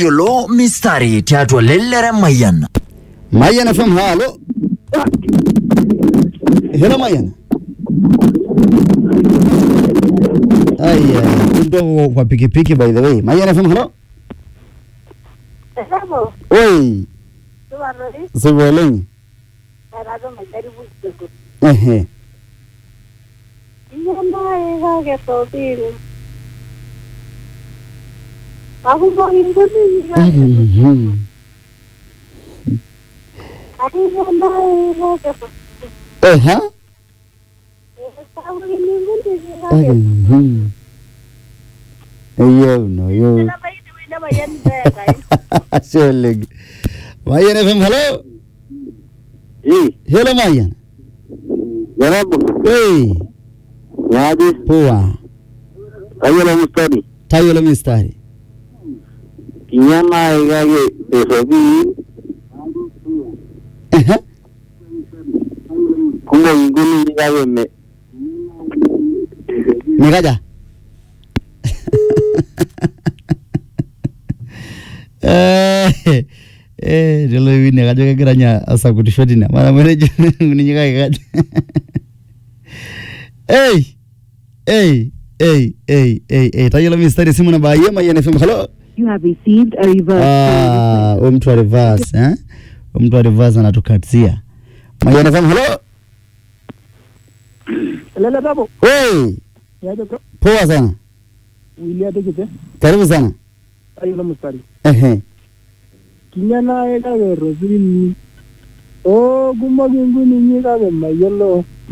tayiolo mistari tiatua lelere mayian Mayan FM, halo. Hello Mayan. Aya, kidogo kwa pikipiki by the way. Mayan FM, halo. Esamo, Oi, tubarori, sipo oleng. erado majaribu kidogo. Ehe. Nyamaye kake topili. Akumbuka inguni kake. Mhm. Akinyamaye kake topili. Ehe. Akumbuka inguni kake. Mhm. Yo no yo. Nama ini wina mayani bega. Ashe oleng. Mayan FM, halo. Hii, Hello Mayan. jarabu, Oi, niaje? poa. Tayiolo mstari. Tayiolo mistari. Kinyama ikake esopi, Ehe. kumok inguni kake me. Nikaja. Eh, eh, lelo wini kajo kegira nya asakutisho tine. Mara mwerejo ninyi kake kaja. Hey, hey, hey, hey, hey, hey. Tayiolo mistari simu namba ye Mayan FM. Hello. You have received a reverse Ah, huyu mtu wa reverse, eh? Huyu mtu wa reverse anatukatizia. Mayan FM. Hello. Lele babo, Hey, niaje bro? poa sana. Wilia tekete, Karibu sana. ayo mstari. Ehe. Kinyana kake rosini. O kumok inguni kake mayiolo.